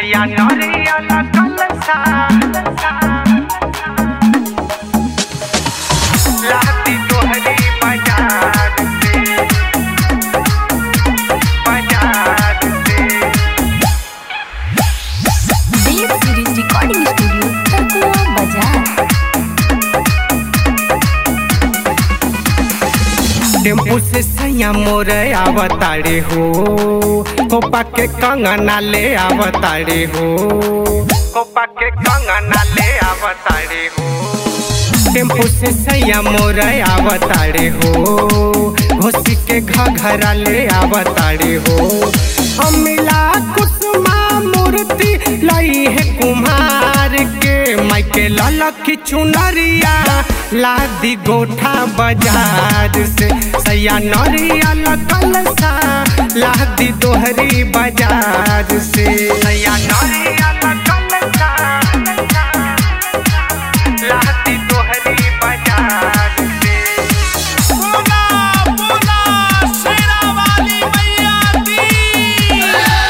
सैया नरियल कलसा लाती तोहरी बाजार से बाजार से Dev series recording studio Takua बाजार टेम्पू से सैया मोर आवताड़े हो कोपा के कंगना ले आवताड़े हो कोपा के कंगना ले आवताड़े हो टेम्पू से सैया मोर आवताड़े हो घोसी के घघरा ले आवताड़े हो अमिला कुसुमा मूर्ति लई है कुम्हार के माइके ललकी चुनरिया लादी गोठा बाजार से सैया नरियल कलसा लादी दोहरी बाजार से सैया नरियल कलसा लादी दोहरी बाजार से बोला बोला शेरा वाली मैया की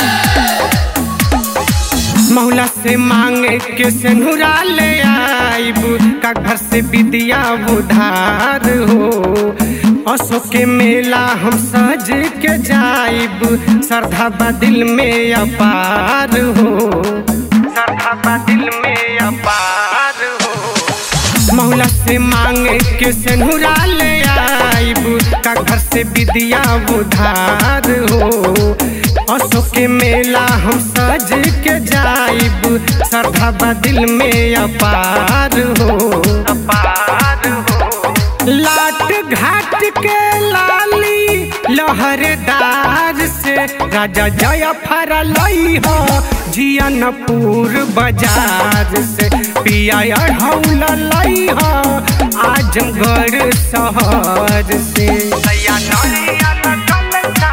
मौला से मांगे के सेनुरा ले आइब का घर से विद्या उधार हो अशोक के मेला हम सज के जाइब श्रद्धा बा दिल में अपार हो श्रद्धा बा दिल में अपार हो मौला से मांगे के सेनुरा ले आइब का घर से विद्या उधार हो अशोक के मेला हम सज के जाइब श्रद्धा बा दिल में अपार हो अपार हो लाट घाट के लाली लहरदार से राजा जय फरलई हो जियनपुर बाजार से पिया अढ़ौल लई हो आजमगढ़ शहर से सैया नरियल कलसा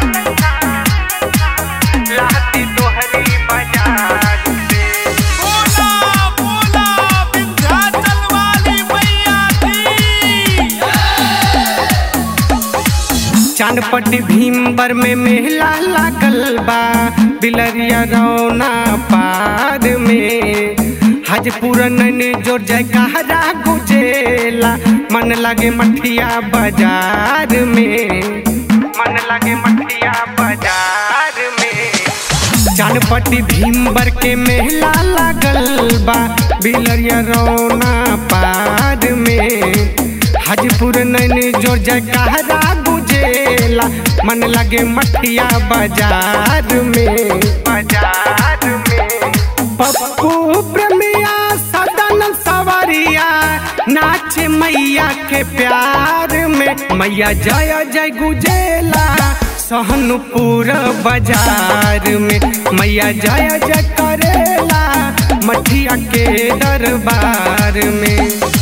लाती तोहरी बाजार से बोला बोला विंध्याचल वाली मैया की चांदपट्टी भीमबर में मेला लागल बा बिलरिया रौना पार में हाजपुर नैनी जोर जय कहरा गुजेला मन लगे मठिया बाजार में मन लगे मठिया बाजार में चानपट्टी भीमबर के मेला लागल बा बिलरिया रौना पार में हाजीपुर नैनी जोर जय कहरा गुजेला मन लगे मठिया बाजार में बाजार में पप्पू प्रेमिया सदन सवरिया नाच मैया के प्यार में मैया जय जय गुजेला सहनपुर बाजार में मैया जय जय करेला मठिया के दरबार में